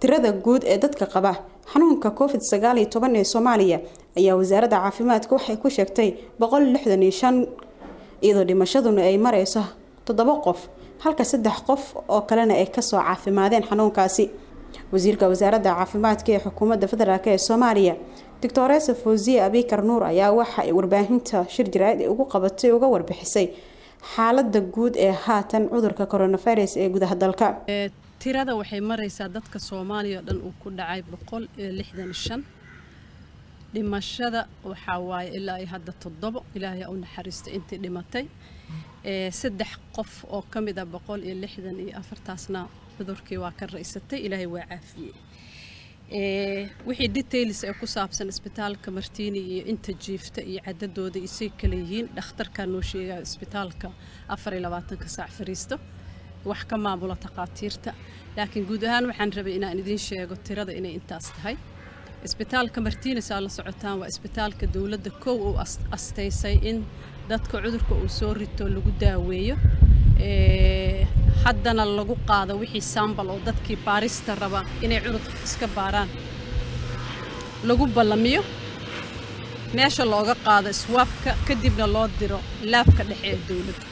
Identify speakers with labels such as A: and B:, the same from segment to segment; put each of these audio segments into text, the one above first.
A: tirada guud ee dadka qaba xanuunka covid sagaal iyo toban ee soomaaliya ayaa wasaaradda caafimaadka waxay ku sheegtay boqol lixdan iyo shan iyadoo dhimashaduna ay mareyso toddoba qof halka saddex qof oo kalena ay kasoo caafimaadeen xanuunkaasi wasiirka wasaaradda caafimaadka ee xukuumadda federaalk ee soomaaliya doctoresa fawziye abikar nuur ayaa waxa ay warbaahinta shir jaraa'id ay ugu qabatay uga warbixisay xaalada guud ee haatan cudurka coronavirus ee gudaha dalka
B: tirada waxay mareysaa dadka soomaaliya oo dhan uu ku dhacay boqol iyo lixdan shan dhimashada waxaa waaye ilaa iyo hadda toddobo ilaahay u naxariista intii dhimatay saddex qof oo ka mid ah boqol iyo lixdan iyo afartaasna cudurkii waa ka raysatay ilaahay waa caafiyey wixii details ee ku saabsan isbitaalka martiini iyo inta jiifta iyo cadadooda isay kale yihiin dhakhtarkaa noo sheegaya isbitaalka afar iyo labaatanka saac fariisto wax ka maamula takhaatiirta laakiin guud ahaan waxaan rabay inaan idiin sheego tirada inay intaas tahay isbitaalka martiinis aa la socotaan waa isbitaalka dowladda kow uu astaysay in dadka cudurka uu soo rito lagu daaweeyo haddana lagu qaado wixii sambal oo dadkii baarista raba inay cudurka iska baaraan lagu ballamiyo meesha looga qaado iswaabka kadibna loo diro laabka dhexe ee dowladda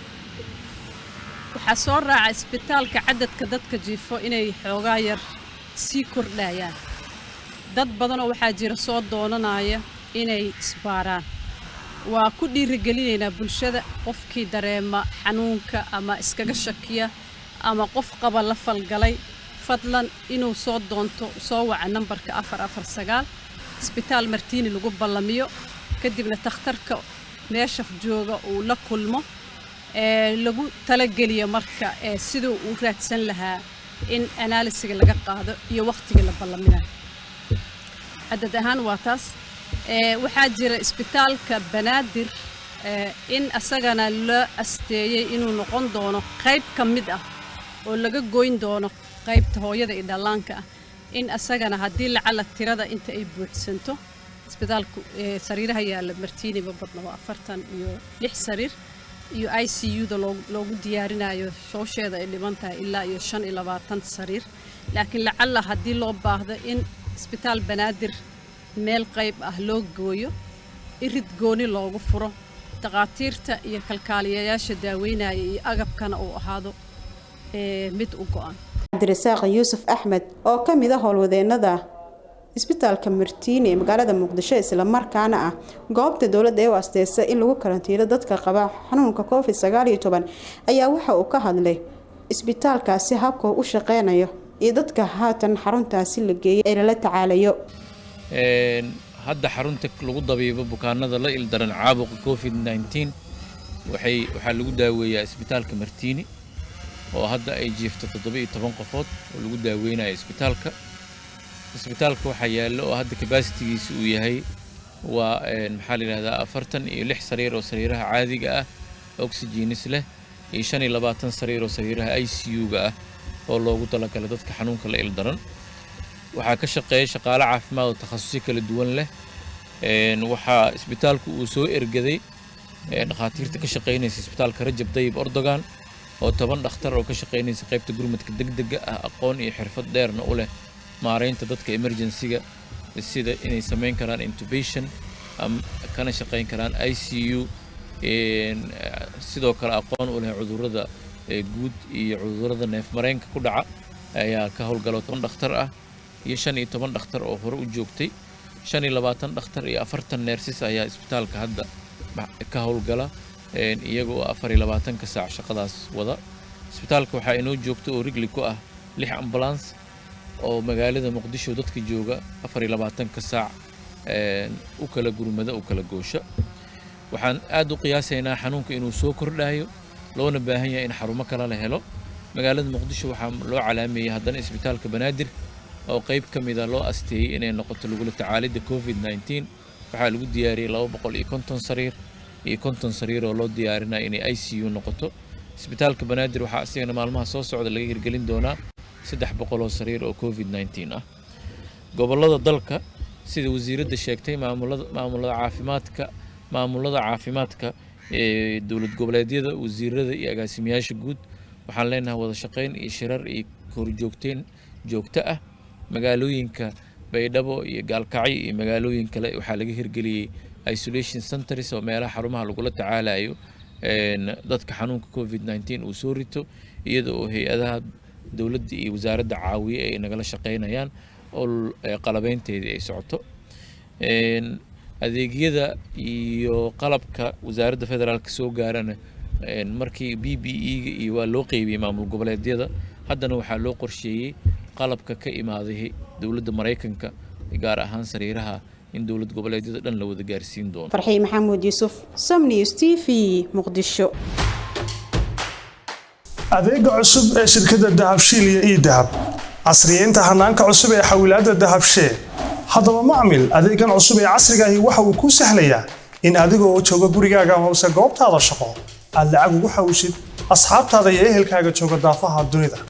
B: waxaa soo raaca isbitaalka cadadka dadka jiifo inay xoogaa yar sii kordhayaan dad badanoo waxaa jira soo doonanaya inay isbaaraan waa ku dhiirigelinaynaa bulshada qofkii dareema xanuunka ama iskaga shakiya ama qof qaba la falgalay fadlan inuu soo doonto soo waca nambarka afar afar sagaal isbitaal martiini lagu ballamiyo kadibna takhtarka meesha jooga uu la kulmo ee lagu talageliyo marka ee siduu uu raadsan lahaa in anaalisiga laga qaado iyo wakhtigii la ballaminayo cadad ahaan waa taas waxaa jira isbitaalka banaadir in asagana la asteeyey inuu noqon doono qayb ka mid ah oo laga goyn doono qaybta hooyada iyo dhallaanka ah in asagana haddii lacala tirada inta ay buuxsanto isbitaalku sariiraha yaalla martiini ma badna waa afartan iyo lix sariir iyo i c u-da loogu diyaarinayo shoosheeda ay dhiman tahay ilaa iyo shan iyo labaatan sariir laakiin lacala haddii loo baahdo in isbitaal banaadir meel qayb ah loo gooyo irid gooni loogu furo takhaatiirta iyo kalkaaliyayaasha daaweynaya iyo agabkana uu ahaado mid u go-an
A: cabdirasaaq yuusuf axmed oo ka mid a howlwadeenada isbitaalka martiini ee magaalada muqdisho islamarkaana ah goobta dowladda ee u asteysa in lagu karantiilo dadka qaba xanuunka covid sagaal iyo toban ayaa waxa uu ka hadlay isbitaalkaasi habka u shaqeynayo iyo dadka haatan xaruntaasi la geeyay ee lala tacaalayo
C: hadda xarunta lagu dabiibo bukaanada la ildaran caabuqa covid nneteen waxay waxaa lagu daaweeyaa isbitaalka martiini oo hadda ay jiifto toddoba iyo toban qofood oo lagu daaweynayo isbitaalka isbitaalka waxaa yaallo oo hadda kabasitigiisa uu yahay waa maxaa la yidhahdaa afartan iyo lix sariir oo sariiraha caadiga ah oxygenis leh iyo shan iyo labaatan sariir oo sariiraha i c u-ga ah oo loogu talagala dadka xanuunka la ildaran waxaa ka shaqeeya shaqaale caafimaad oo takhasusyo kala duwan leh waxaa isbitaalku uu soo ergaday dhakhaatiirta ka shaqaynaysa isbitaalka rajab dayib ordogan oo toban dhakhtar oo ka shaqaynaysa qaybta gurmadka degdega ah aqoon iyo xirfad dheerna u leh maaraynta dadka emergensiga sida inay samayn karaan intubation kana shaqayn karaan i c u sidoo kale aqoon u leh cudurrada guud iyo cudurrada neefmareenka ku dhaca ayaa ka howlgalo toban dhakhtar ah iyo shan iyo toban dhakhtar oo hore u joogtay shan iyo labaatan dhakhtar iyo afartan neersis ayaa isbitaalka hadda ka howlgala iyaga oo afar iyo labaatanka saac shaqadaas wada isbitaalka waxaa inoo joogta oo rigli ku ah lix ambulance oo magaalada muqdisho dadka jooga afar iyo labaatanka saac u kala gurmada u kala goosha waxaan aad u qiyaasaynaa xanuunka inuu soo kordhayo loona baahan yahay in xarumo kale la helo magaalada muqdisho waxaa loo calaameeyey haddana isbitaalka banaadir oo qayb ka mida loo asteeyey inay noqoto lagula tacaalidda covid nneteen waxaa lagu diyaariyey laba boqol iyo konton sariir iyo konton sariir oo loo diyaarinaya inay i c u noqoto isbitaalka banaadir waxaa asigana maalmaha soo socda laga hirgelin doonaa saddex boqol oo sariir oo covid nneteen ah gobollada dalka sida wasiiradda sheegtay maamulada maamulada caafimaadka maamulada caafimaadka ee dowlad goboleedyada wasiirada iyo agaasimayaasha guud waxaan leenahay wada shaqayn iyo shirar iyo horjoogteyn joogto ah magaalooyinka baydhabo iyo gaalkacyo iyo magaalooyin kale waxaa laga hirgeliyey isolation centers oo meelaha xarumaha lagula tacaalayo dadka xanuunka covid nneteen uu soo rito iyada oo hay-adaha dowladda iyo wasaaradda caawiye ay nagala shaqeynayaan oo qalabeynteedii ay socoto adeegyada iyo qalabka wasaaradda federaalka soo gaarana markii b b e-ga iyo waa loo qeybiyey maamul goboleedyada haddana waxaa loo qorsheeyey qalabka ka imaaday dowladda maraykanka gaar ahaan sariiraha in dowlad goboleedyada dhan la wada gaarsiin doono
A: farxii maxamuud yuusuf somnews t v muqdisho
D: adeega cusub ee shirkadda dahabshiil iyo ii dahab casriyeynta hanaanka cusub ee xawilaadda dahabshee haddaba macmil adeegan cusub ee casrigaahi waxa uu kuu sahlayaa in adigoo jooga gurigaaga hoose goobtaada shaqo aad lacag ugu xawshid asxaabtaada iyo ehelkaaga jooga daafaha dunida